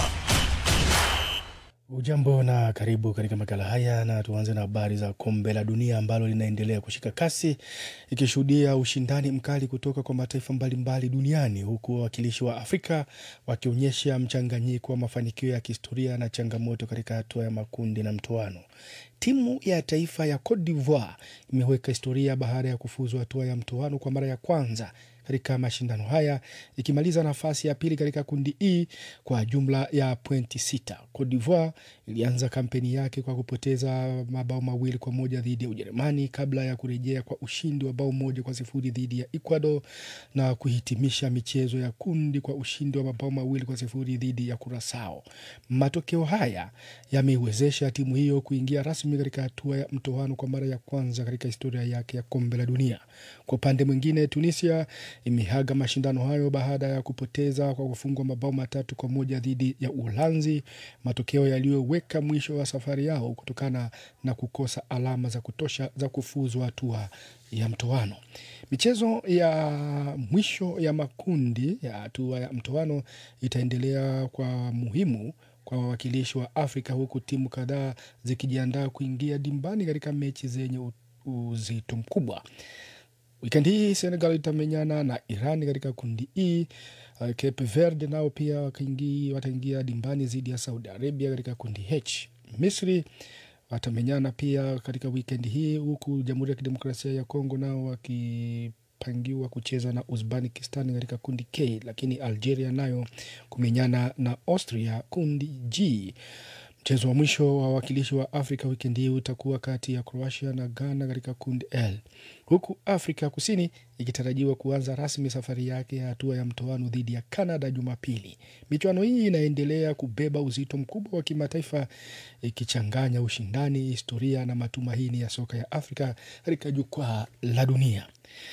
Ujambo na karibu katika makala haya, na tuanze na habari za kombe la dunia ambalo linaendelea kushika kasi ikishuhudia ushindani mkali kutoka kwa mataifa mbalimbali duniani, huku wawakilishi wa Afrika wakionyesha mchanganyiko wa mafanikio ya kihistoria na changamoto katika hatua ya makundi na mtoano. Timu ya taifa ya Cote d'Ivoire imeweka historia baada ya kufuzu hatua ya mtoano kwa mara ya kwanza katika mashindano haya ikimaliza nafasi ya pili katika kundi E kwa jumla ya pointi sita. Cote d'Ivoire ilianza kampeni yake kwa kupoteza mabao mawili kwa moja dhidi ya Ujerumani kabla ya kurejea kwa ushindi wa bao moja kwa sifuri dhidi ya Ecuador na kuhitimisha michezo ya kundi kwa ushindi wa mabao mawili kwa sifuri dhidi ya Curacao. Matokeo haya yameiwezesha timu hiyo kuingia rasmi katika hatua ya mtoano kwa mara ya kwanza katika historia yake ya kombe la dunia. Kwa upande mwingine, Tunisia imehaga mashindano hayo baada ya kupoteza kwa kufungwa mabao matatu kwa moja dhidi ya Uholanzi, matokeo yaliyoweka mwisho wa safari yao kutokana na kukosa alama za kutosha za kufuzu hatua ya mtoano. Michezo ya mwisho ya makundi ya hatua ya mtoano itaendelea kwa muhimu kwa wawakilishi wa Afrika huku timu kadhaa zikijiandaa kuingia dimbani katika mechi zenye uzito mkubwa. Wikendi hii Senegal itamenyana na Iran katika kundi E. Uh, Cape Verde nao pia wataingia dimbani dhidi ya Saudi Arabia katika kundi H. Misri watamenyana pia katika wikendi hii, huku Jamhuri ya Kidemokrasia ya Kongo nao wakipangiwa kucheza na Uzbekistan katika kundi K, lakini Algeria nayo kumenyana na Austria kundi G. Mchezo wa mwisho wa wawakilishi wa Afrika wikendi hii utakuwa kati ya Croatia na Ghana katika kundi L, huku Afrika Kusini ikitarajiwa kuanza rasmi safari yake ya hatua ya mtoano dhidi ya Canada Jumapili. Michuano hii inaendelea kubeba uzito mkubwa wa kimataifa, ikichanganya ushindani, historia na matumaini ya soka ya Afrika katika jukwaa la dunia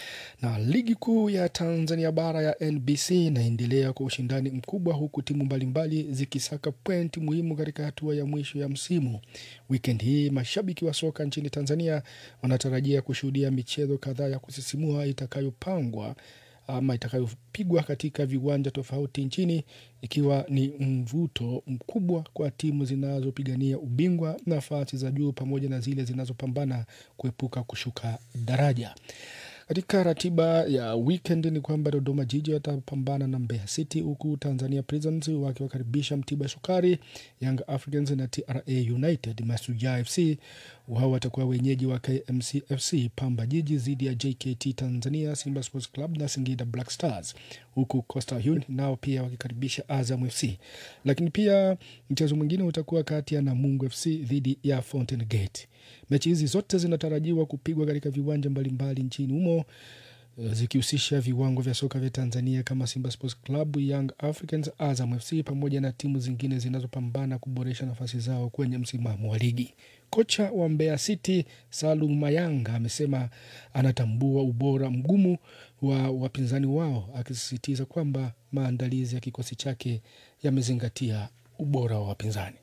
na ligi kuu ya Tanzania bara ya NBC inaendelea kwa ushindani mkubwa huku timu mbalimbali zikisaka pointi muhimu katika hatua ya mwisho ya msimu. Wikendi hii mashabiki wa soka nchini Tanzania wanatarajia kushuhudia michezo kadhaa ya kusisimua itakayopangwa ama itakayopigwa katika viwanja tofauti nchini, ikiwa ni mvuto mkubwa kwa timu zinazopigania ubingwa, nafasi za juu, pamoja na zile zinazopambana kuepuka kushuka daraja. Katika ratiba ya weekend ni kwamba Dodoma Jiji watapambana na Mbeya City, huku Tanzania Prisons wakiwakaribisha Mtibwa Sukari, Young Africans na TRA United. Masuja FC wao watakuwa wenyeji wa KMC FC. Pamba Jiji dhidi ya JKT Tanzania, Simba Sports Club na Singida Black Stars, huku Coastal Union nao pia wakikaribisha Azam FC. Lakini pia mchezo mwingine utakuwa kati ya Namungo FC dhidi ya Fountain Gate. Mechi hizi zote zinatarajiwa kupigwa katika viwanja mbalimbali nchini humo zikihusisha viwango vya soka vya Tanzania kama Simba Sports Club, Young Africans, Azam FC pamoja na timu zingine zinazopambana kuboresha nafasi zao kwenye msimamo wa ligi. Kocha wa Mbeya City Salum Mayanga amesema anatambua ubora mgumu wa wapinzani wao, akisisitiza kwamba maandalizi ya kikosi chake yamezingatia ubora wa wapinzani.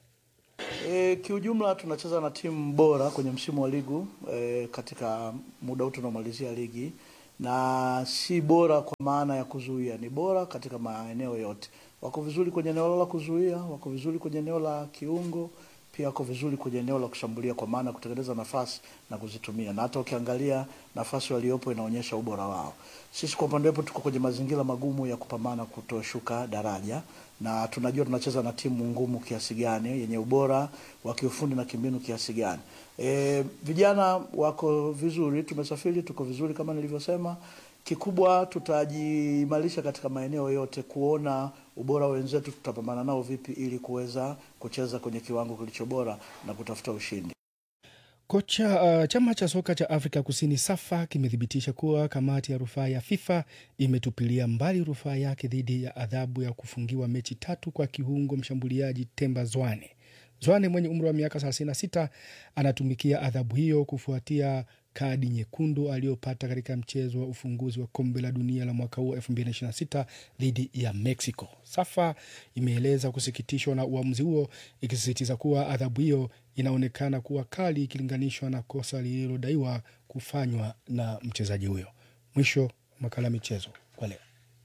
E, kiujumla tunacheza na timu bora kwenye msimu wa ligu e, katika muda huu tunaomalizia ligi na si bora kwa maana ya kuzuia, ni bora katika maeneo yote. wako vizuri kwenye eneo la kuzuia, wako vizuri kwenye eneo la kiungo, pia wako vizuri kwenye eneo la kushambulia, kwa maana kutengeneza nafasi na kuzitumia, na hata ukiangalia nafasi waliopo inaonyesha ubora wao. Sisi kwa upande wetu tuko kwenye mazingira magumu ya kupambana kutoshuka daraja, na tunajua tunacheza na timu ngumu kiasi gani, yenye ubora wa kiufundi na kimbinu kiasi gani. E, vijana wako vizuri, tumesafiri, tuko vizuri kama nilivyosema. Kikubwa tutajiimarisha katika maeneo yote, kuona ubora wa wenzetu tutapambana nao vipi, ili kuweza kucheza kwenye kiwango kilicho bora na kutafuta ushindi. Kocha uh, chama cha soka cha Afrika Kusini SAFA kimethibitisha kuwa kamati ya rufaa ya FIFA imetupilia mbali rufaa yake dhidi ya adhabu ya kufungiwa mechi tatu kwa kiungo mshambuliaji Temba Zwane. Zwane mwenye umri wa miaka 36 anatumikia adhabu hiyo kufuatia kadi nyekundu aliyopata katika mchezo wa ufunguzi wa kombe la dunia la mwaka huu 2026 dhidi ya Mexico. SAFA imeeleza kusikitishwa na uamuzi huo, ikisisitiza kuwa adhabu hiyo inaonekana kuwa kali ikilinganishwa na kosa lililodaiwa kufanywa na mchezaji huyo. Mwisho makala ya michezo kwa leo.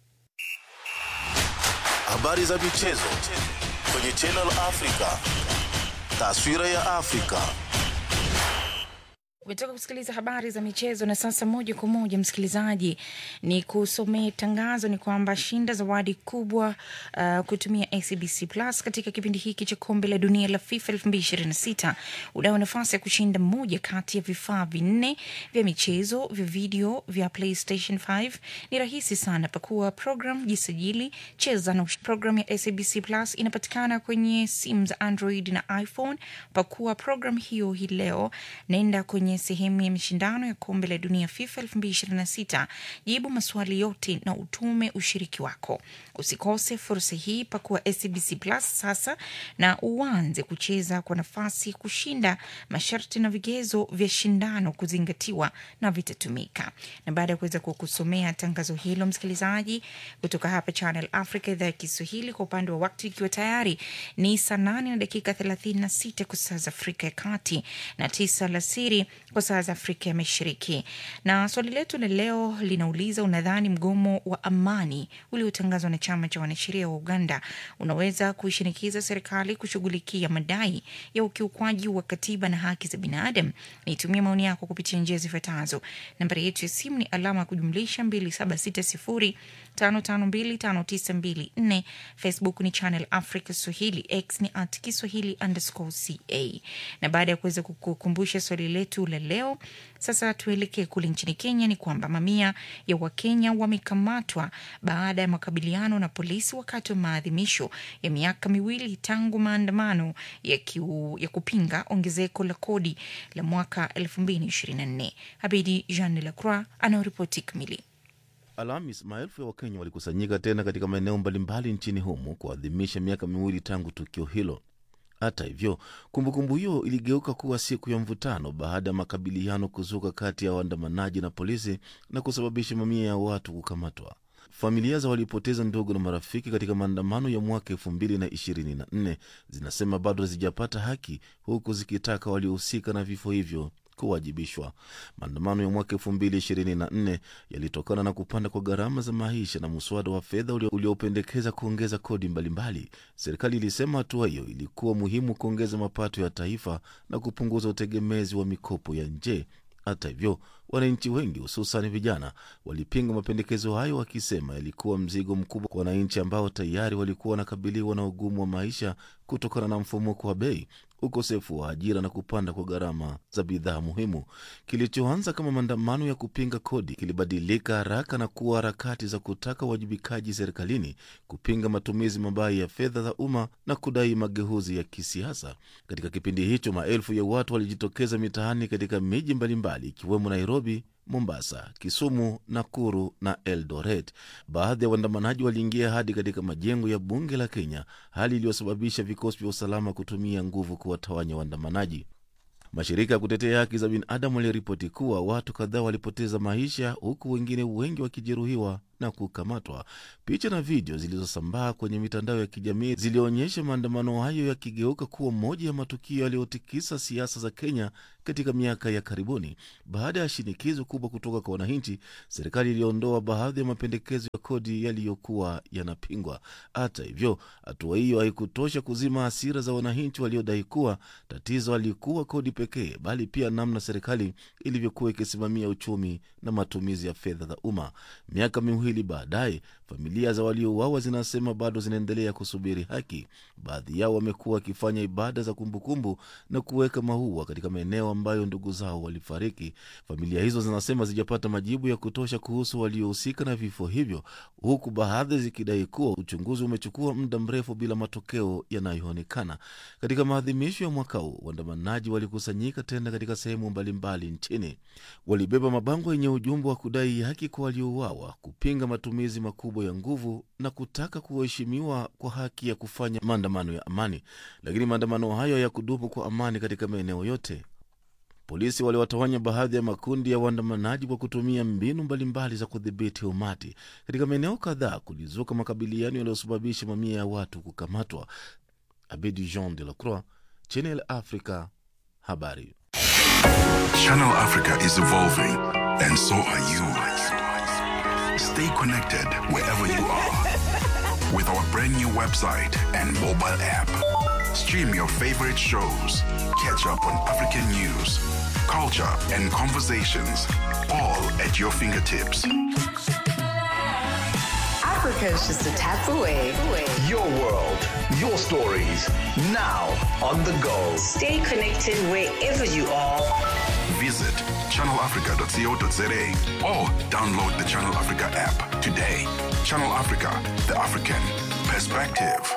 Habari za michezo kwenye Channel Africa. Taswira ya Afrika. Umetoka kusikiliza habari za michezo na sasa moja kwa moja msikilizaji, ni kusomea tangazo ni kwamba shinda zawadi kubwa uh, kutumia ACBC Plus katika kipindi hiki cha kombe la dunia la FIFA 2026. Unayo nafasi ya kushinda moja kati ya vifaa vinne vya michezo vya video vya PlayStation 5. Ni rahisi sana, pakua program, jisajili, cheza na program ya ACBC Plus inapatikana kwenye simu za Android na iPhone. Pakua program hiyo hii leo, naenda kwenye sehemu ya mashindano ya kombe la dunia FIFA 2026. Jibu maswali yote na utume ushiriki wako. Usikose fursa hii, pakua SBC Plus sasa na uanze kucheza kwa nafasi ya kushinda. Masharti na vigezo vya shindano kuzingatiwa na vitatumika. Na baada ya kuweza kukusomea tangazo hilo, msikilizaji, kutoka hapa Channel Africa idhaa ya Kiswahili, kwa upande wa wakati ikiwa tayari ni saa nane na dakika 36 kwa saa za Afrika ya Kati na tisa alasiri kwa saa za Afrika ya Mashariki. Na swali letu la leo linauliza, unadhani mgomo wa amani uliotangazwa na chama cha wanasheria wa Uganda unaweza kuishinikiza serikali kushughulikia madai ya ukiukwaji wa katiba na haki za binadamu? Nitumie maoni yako kupitia njia zifuatazo. Nambari yetu ya simu ni alama ya kujumlisha 2760 5525924 Facebook ni Channel Africa Swahili, X ni at Kiswahili underscore ca. Na baada ya kuweza kukukumbusha swali letu la leo, sasa tuelekee kule nchini Kenya. Ni kwamba mamia ya Wakenya wamekamatwa baada ya makabiliano na polisi wakati wa maadhimisho ya miaka miwili tangu maandamano ya, kiu, ya kupinga ongezeko la kodi la mwaka 2024. Habidi Jean Lacroix anaoripoti kamili. Alhamis, maelfu ya Wakenya walikusanyika tena katika maeneo mbalimbali nchini humo kuadhimisha miaka miwili tangu tukio hilo. Hata hivyo, kumbukumbu hiyo iligeuka kuwa siku ya mvutano baada ya makabiliano kuzuka kati ya waandamanaji na polisi na kusababisha mamia ya watu kukamatwa. Familia za walipoteza ndugu na marafiki katika maandamano ya mwaka elfu mbili na ishirini na nne zinasema bado hazijapata haki, huku zikitaka waliohusika na vifo hivyo kuwajibishwa. Maandamano ya mwaka elfu mbili ishirini na nne yalitokana na kupanda kwa gharama za maisha na mswada wa fedha uliopendekeza kuongeza kodi mbalimbali. Serikali ilisema hatua hiyo ilikuwa muhimu kuongeza mapato ya taifa na kupunguza utegemezi wa mikopo ya nje. Hata hivyo, wananchi wengi hususan vijana walipinga mapendekezo hayo, wakisema yalikuwa mzigo mkubwa kwa wananchi ambao tayari walikuwa wanakabiliwa na ugumu wa maisha kutokana na mfumuko wa bei, ukosefu wa ajira na kupanda kwa gharama za bidhaa muhimu. Kilichoanza kama maandamano ya kupinga kodi kilibadilika haraka na kuwa harakati za kutaka uwajibikaji serikalini, kupinga matumizi mabaya ya fedha za umma na kudai mageuzi ya kisiasa. Katika kipindi hicho, maelfu ya watu walijitokeza mitaani katika miji mbalimbali ikiwemo Nairobi, Mombasa, Kisumu, Nakuru na Eldoret. Baadhi ya waandamanaji waliingia hadi katika majengo ya bunge la Kenya, hali iliyosababisha vikosi vya usalama kutumia nguvu kuwatawanya waandamanaji. Mashirika ya kutetea haki za binadamu yaliripoti kuwa watu kadhaa walipoteza maisha, huku wengine wengi wakijeruhiwa na kukamatwa. Picha na video zilizosambaa kwenye mitandao ya kijamii zilionyesha maandamano hayo yakigeuka kuwa moja ya matukio yaliyotikisa siasa za Kenya katika miaka ya karibuni. Baada ya shinikizo kubwa kutoka kwa wananchi, serikali iliondoa baadhi ya mapendekezo ya kodi yaliyokuwa yanapingwa. Hata hivyo, hatua hiyo haikutosha kuzima hasira za wananchi waliodai kuwa tatizo halikuwa kodi pekee, bali pia namna serikali ilivyokuwa ikisimamia uchumi na matumizi ya fedha za umma. Miaka miwili baadaye, familia za waliouawa zinasema bado zinaendelea kusubiri haki. Baadhi yao wamekuwa wakifanya ibada za kumbukumbu na kuweka maua katika maeneo ambayo ndugu zao walifariki. Familia hizo zinasema zijapata majibu ya kutosha kuhusu waliohusika na vifo hivyo, huku baadhi zikidai kuwa uchunguzi umechukua muda mrefu bila matokeo yanayoonekana. Katika maadhimisho ya mwaka huu, waandamanaji walikusanyika tena katika sehemu mbalimbali nchini. Walibeba mabango yenye ujumbe wa kudai haki kwa waliouawa, kupinga matumizi makubwa ya nguvu na kutaka kuheshimiwa kwa haki ya kufanya maandamano ya amani. Lakini maandamano hayo hayakudumu kwa amani katika maeneo yote. Polisi waliwatawanya baadhi ya makundi ya waandamanaji kwa kutumia mbinu mbalimbali za kudhibiti umati. Katika maeneo kadhaa kulizuka makabiliano yaliyosababisha mamia ya watu kukamatwa. Abedi Jean de la Croix, Channel Africa, habari. Channel Africa is evolving, and so are you. Stay connected wherever you are with our brand new website and mobile app. Stream your favorite shows, catch up on African news, culture, and conversations, all at your fingertips. Africa is just a tap away. Your world, your stories, now on the go. Stay connected wherever you are. Visit channelafrica.co.za or download the Channel Africa app today. Channel Africa, the African perspective.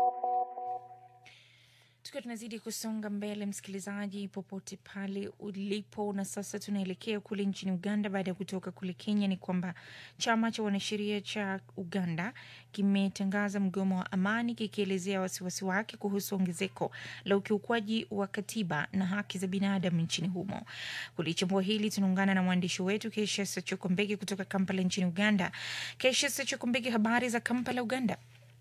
tukiwa tunazidi kusonga mbele msikilizaji popote pale ulipo na sasa tunaelekea kule nchini uganda baada ya kutoka kule kenya ni kwamba chama cha wanasheria cha uganda kimetangaza mgomo wa amani kikielezea wasiwasi wake kuhusu ongezeko la ukiukwaji wa katiba na haki za binadamu nchini humo kulichambua hili tunaungana na mwandishi wetu keshesa chokombege kutoka kampala nchini uganda keshesa chokombege habari za kampala uganda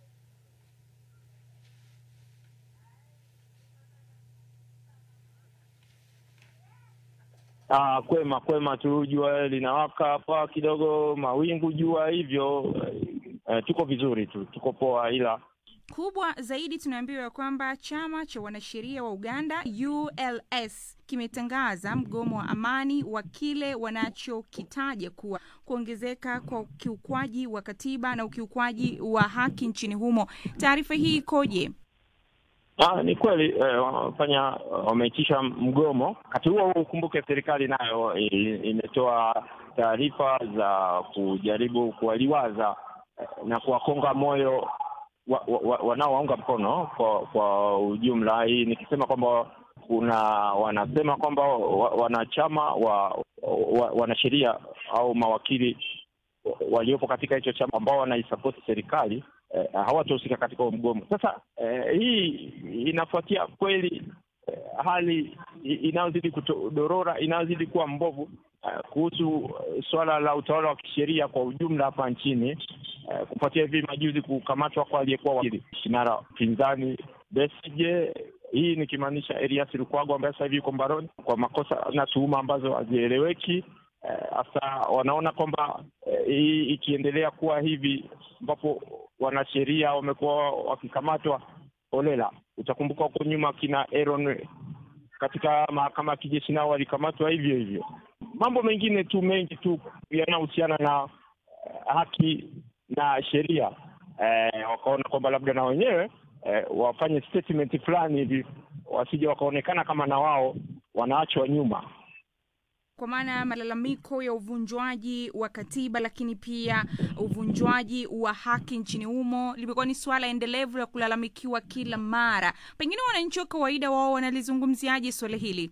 Ah, kwema kwema tu, jua linawaka hapa kidogo, mawingu jua hivyo. Eh, tuko vizuri tu, tuko poa, ila kubwa zaidi tunaambiwa kwamba chama cha wanasheria wa Uganda ULS kimetangaza mgomo wa amani wa kile wanachokitaja kuwa kuongezeka kwa ukiukwaji wa katiba na ukiukwaji wa haki nchini humo. Taarifa hii ikoje? Ah, ni kweli eh, wamefanya wameitisha mgomo. Wakati huo huo, ukumbuke serikali nayo i- imetoa taarifa za kujaribu kuwaliwaza eh, na kuwakonga moyo wa- wa- wa- wanaowaunga mkono kwa kwa ujumla. Hii nikisema kwamba kuna wanasema kwamba wa- wanachama wa, wa wanasheria au mawakili waliopo katika hicho chama ambao wanaisapoti serikali eh, hawatahusika katika huo mgomo. Sasa eh, hii inafuatia kweli eh, hali i- inayozidi kudorora inayozidi kuwa mbovu eh, kuhusu eh, suala la utawala wa kisheria kwa ujumla hapa nchini eh, kufuatia hivi majuzi kukamatwa kwa aliyekuwa wakili kinara pinzani Besigye, hii nikimaanisha Erias Lukwago ambaye sasa hivi yuko mbaroni kwa makosa na tuhuma ambazo hazieleweki hasa wanaona kwamba eh, hii ikiendelea kuwa hivi ambapo wanasheria wamekuwa wakikamatwa holela. Utakumbuka huko nyuma kina Aaron katika mahakama ya kijeshi nao walikamatwa hivyo hivyo. Mambo mengine tu mengi tu yanayohusiana na eh, haki na sheria eh, wakaona kwamba labda na wenyewe eh, wafanye statement fulani hivi, wasije wakaonekana kama na wao wanaachwa nyuma. kwa maana ya malalamiko ya uvunjwaji wa katiba lakini pia uvunjwaji wa haki nchini humo limekuwa ni suala endelevu la kulalamikiwa kila mara pengine wananchi wa kawaida wao wanalizungumziaje suala hili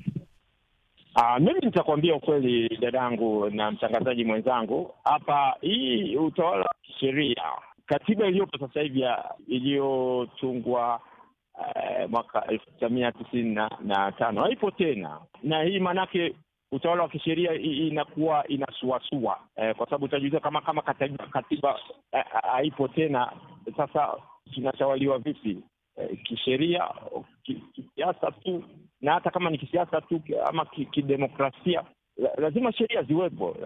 Ah, mimi nitakwambia ukweli dadangu na mtangazaji mwenzangu hapa, hii utawala wa kisheria, katiba iliyopo sasa hivi ya- iliyotungwa eh, mwaka elfu tisa mia tisini na, na tano haipo tena, na hii maanake utawala wa kisheria i- inakuwa inasuasua eh, kwa sababu utajiuliza kama kama katiba, katiba eh, haipo tena, sasa kinatawaliwa vipi eh, kisheria, ki- kisiasa tu, na hata kama ni kisiasa tu ki- ama ki- kidemokrasia la, lazima sheria ziwepo.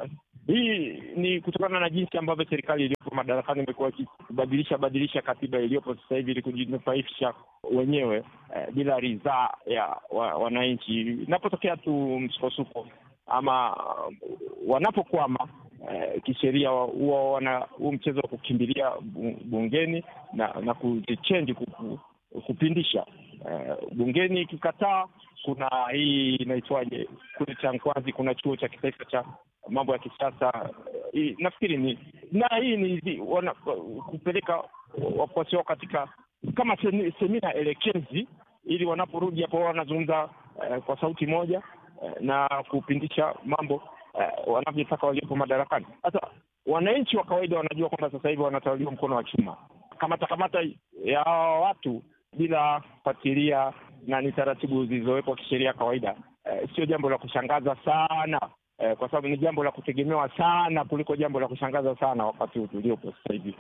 Hii ni kutokana na jinsi ambavyo serikali iliyopo madarakani imekuwa ikibadilisha badilisha katiba iliyopo sasa hivi ili kujinufaisha wenyewe eh, bila ridhaa ya wa, wananchi. Inapotokea tu msukosuko ama uh, wanapokwama eh, kisheria huwa wana huu mchezo wa kukimbilia bu- bungeni na na kuzichenji kuku- kupindisha eh, bungeni ikikataa kuna hii inaitwaje kule cha Nkwazi kuna chuo cha kitaifa cha mambo ya kisiasa eh, nafikiri ni na hii ni hizi wana, kupeleka wafuasi wao katika kama semi- semina elekezi ili wanaporudi hapo wanazungumza eh, kwa sauti moja eh, na kupindisha mambo eh, wanavyotaka waliopo madarakani. Sasa wananchi wa kawaida wanajua kwamba sasa hivi wanatawaliwa mkono wa chuma, kamata kamata ya hawa watu bila kufuatilia na ni taratibu zilizowekwa kisheria kawaida, eh, sio jambo la kushangaza sana eh, kwa sababu ni jambo la kutegemewa sana kuliko jambo la kushangaza sana wakati huu tuliopo sasa hivi.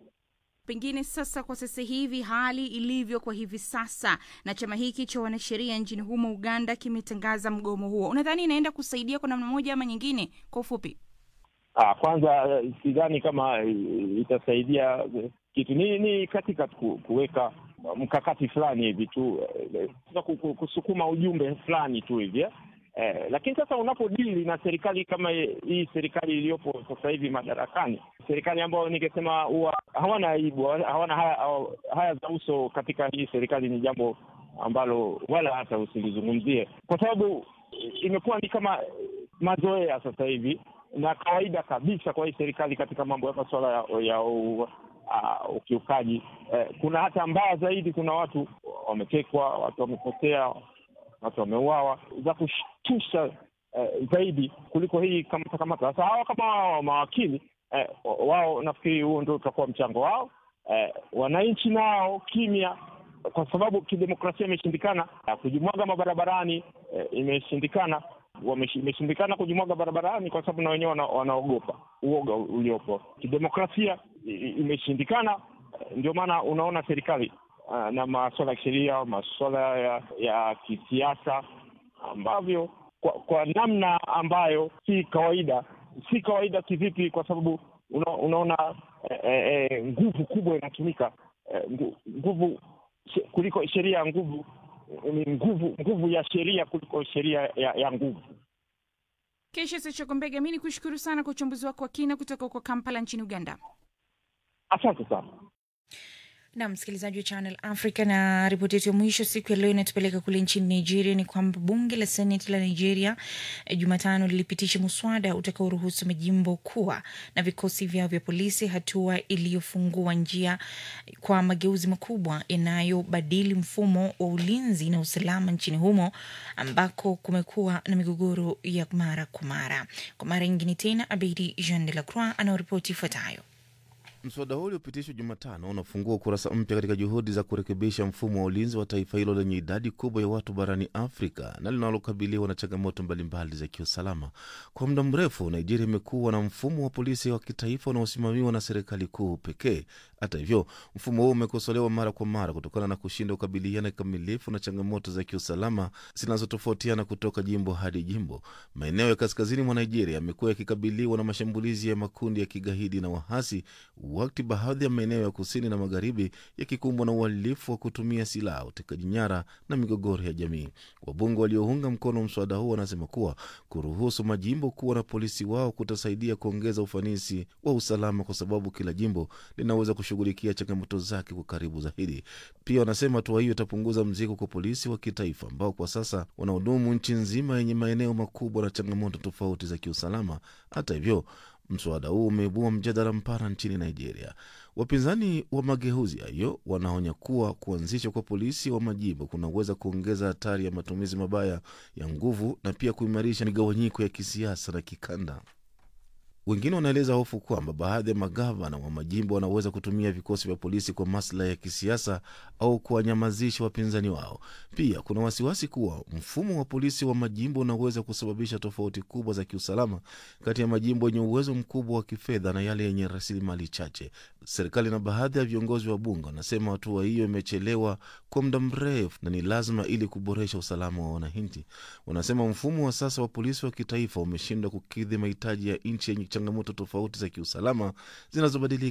pengine sasa kwa sasa hivi hali ilivyo kwa hivi sasa na chama hiki cha wanasheria nchini humo uganda kimetangaza mgomo huo unadhani inaenda kusaidia kwa namna moja ama nyingine kwa ufupi Ah, kwanza eh, sidhani kama eh, itasaidia eh, kitu. Ni, ni katika ku, kuweka mkakati fulani hivi tu eh, sasa ku- ku- kusukuma ujumbe fulani tu hivi eh. Eh, lakini sasa unapodili na serikali kama hii serikali iliyopo sasa hivi madarakani, serikali ambayo ningesema huwa hawana aibu, hawana haya, haya za uso katika hii serikali, ni jambo ambalo wala hata usilizungumzie, kwa sababu imekuwa ni kama mazoea sasa hivi na kawaida kabisa kwa hii serikali katika mambo ya masuala ya, ya u, uh, ukiukaji. Eh, kuna hata mbaya zaidi, kuna watu wametekwa, watu wamepotea, watu wameuawa, za kushtusha eh, zaidi kuliko hii kamata kamata. Sasa hawa kama hawa mawakili eh, wao nafikiri huo ndio utakuwa mchango wao. Eh, wananchi nao kimya kwa sababu kidemokrasia imeshindikana eh, kujimwaga mabarabarani eh, imeshindikana wameshi- imeshindikana kujimwaga barabarani kwa sababu na wenyewe wana, wanaogopa uoga uliopo. Kidemokrasia i- i- imeshindikana, eh, ndio maana unaona serikali ah, na masuala ya kisheria, masuala ya, ya kisiasa ambavyo kwa, kwa namna ambayo si kawaida. Si kawaida kivipi? Kwa sababu una, unaona eh, eh, eh, nguvu kubwa inatumika eh, ngu- nguvu she- kuliko sheria ya nguvu ni nguvu nguvu ya sheria kuliko sheria ya, ya nguvu. kesha sechokombega mi ni kushukuru sana kwa uchambuzi wako wa kina kutoka huko kampala nchini uganda Asante sana. na msikilizaji wa Channel Africa, na ripoti yetu ya mwisho siku ya leo inatupeleka kule nchini Nigeria. Ni kwamba bunge la seneti la Nigeria eh, Jumatano lilipitisha muswada utakaoruhusu majimbo kuwa na vikosi vyao vya polisi, hatua iliyofungua njia kwa mageuzi makubwa yanayobadili mfumo wa ulinzi na usalama nchini humo ambako kumekuwa na migogoro ya mara kwa mara. Kwa mara nyingine tena, Abedi Jean de la Croix anaoripoti ifuatayo. Mswada huo uliopitishwa Jumatano unafungua ukurasa mpya katika juhudi za kurekebisha mfumo wa ulinzi wa taifa hilo lenye idadi kubwa ya watu barani Afrika na linalokabiliwa na changamoto mbalimbali za kiusalama. Kwa muda mrefu, Nigeria imekuwa na mfumo wa polisi wa kitaifa unaosimamiwa na serikali kuu pekee. Hata hivyo, mfumo huo umekosolewa mara kwa mara kutokana na kushindwa kukabiliana kikamilifu na changamoto za kiusalama zinazotofautiana kutoka jimbo hadi jimbo. Maeneo ya kaskazini mwa Nigeria yamekuwa yakikabiliwa na mashambulizi ya makundi ya kigaidi na wahasi, wakati baadhi ya maeneo ya kusini na magharibi yakikumbwa na uhalifu wa kutumia silaha, utekaji nyara na migogoro ya jamii. Wabunge waliounga mkono mswada huo wanasema kuwa kuruhusu majimbo kuwa na polisi wao kutasaidia kuongeza ufanisi wa usalama, kwa sababu kila jimbo linaweza kushughulikia changamoto zake kwa karibu zaidi. Pia wanasema hatua hiyo itapunguza mzigo kwa polisi wa kitaifa ambao kwa sasa wanahudumu nchi nzima yenye maeneo makubwa na changamoto tofauti za kiusalama. Hata hivyo mswada huu umeibua mjadala mpana nchini Nigeria. Wapinzani wa mageuzi hayo wanaonya kuwa kuanzishwa kwa polisi wa majimbo kunaweza kuongeza hatari ya matumizi mabaya ya nguvu na pia kuimarisha migawanyiko ya kisiasa na kikanda. Wengine wanaeleza hofu kwamba baadhi ya magavana wa majimbo wanaweza kutumia vikosi vya polisi kwa maslahi ya kisiasa au kuwanyamazisha wapinzani wao. Pia kuna wasiwasi kuwa mfumo wa polisi wa majimbo unaweza kusababisha tofauti kubwa za kiusalama kati ya majimbo yenye uwezo mkubwa wa kifedha na yale yenye rasilimali chache. Serikali na baadhi ya viongozi wa bunge wanasema hatua hiyo imechelewa kwa muda mrefu na ni lazima ili kuboresha usalama wa wananchi. Wanasema mfumo wa sasa wa polisi wa kitaifa umeshindwa kukidhi mahitaji ya nchi yenye changamoto tofauti za kiusalama zinazobadilika